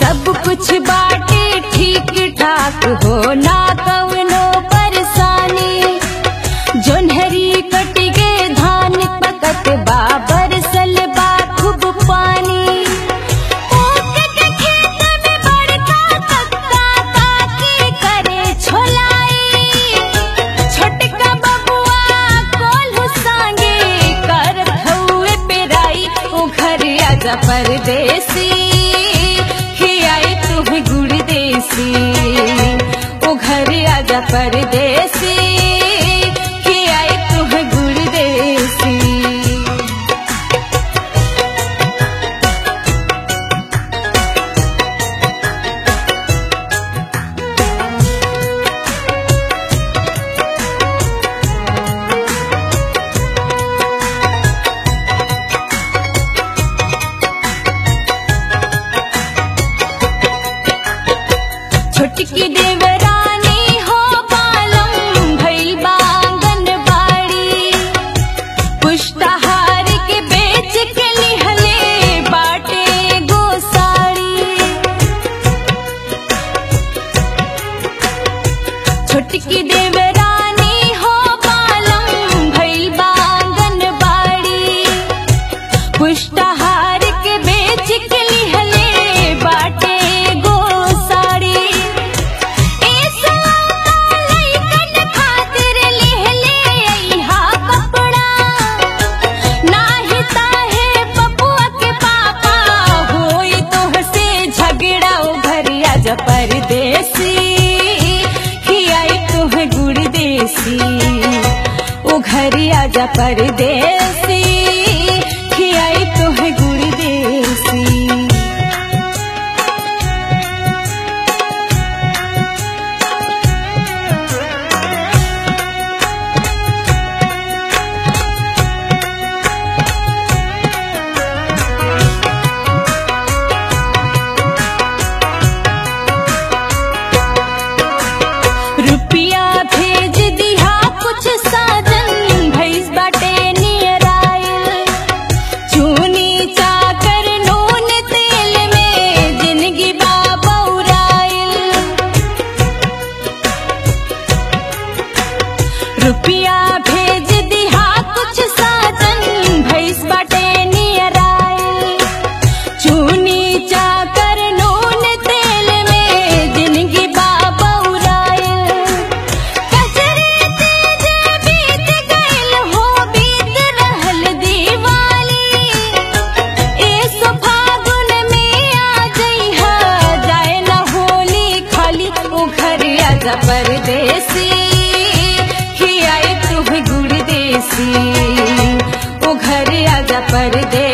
सब कुछ बाटे ठीक ठाक हो ना कवनो परेशानी जोन्हरी कट गे धान पकत बाबर सलबा खूब पानी ऊख के खेत में बड़का कक्का काकी करे छोलाई छोटका बबुआ कोल्हू सांगे करत हउए पेराई ओ घर आजा परदेसी खियाई तुम्हें गुड़ देसी ओ घर आजा परदेसी खियाई तुम्हें गुड़ देसी छोटकी देवरानी हो बालम भइल बांगन बाड़ी पुष्टाहार के बेच के लिहले बाटे गोसाड़ी छोटकी देवरानी हो बालम भइल बांगन बाड़ी पुष्टाहार के बेच के लिहले बाटे गोसाड़ी ए सलाना लइकन खातिर लिहले अइहा कपड़ा नाही ताहे बबुआ के पापा होई तोहसे झगड़ा ओ घर आजा परदेसी खियाई तुम्हें गुड़ देसी ओ घर आजा परदेसी खियाई तुम्हें गुड़ देसी रुपिया भेज दिहा कुछ साजन भैस बाटे नियर आयल चूनी चाकर नून तेल में जिंदगी बाबा उड़ायल रुपिया भेज दिहा कुछ साजन भैस बाटे नियर आयल चूनी चाकर नून तेल में जिंदगी बाबा उड़ायल कचरे तेज बीत गइल हो बीत रहल दीवाली ए सो फागुन में आ जइहा जाए न होली खाली ओ घर आजा परदेसी खियाई तुम्हें गुड़ देसी ओ घर आजा परदेसी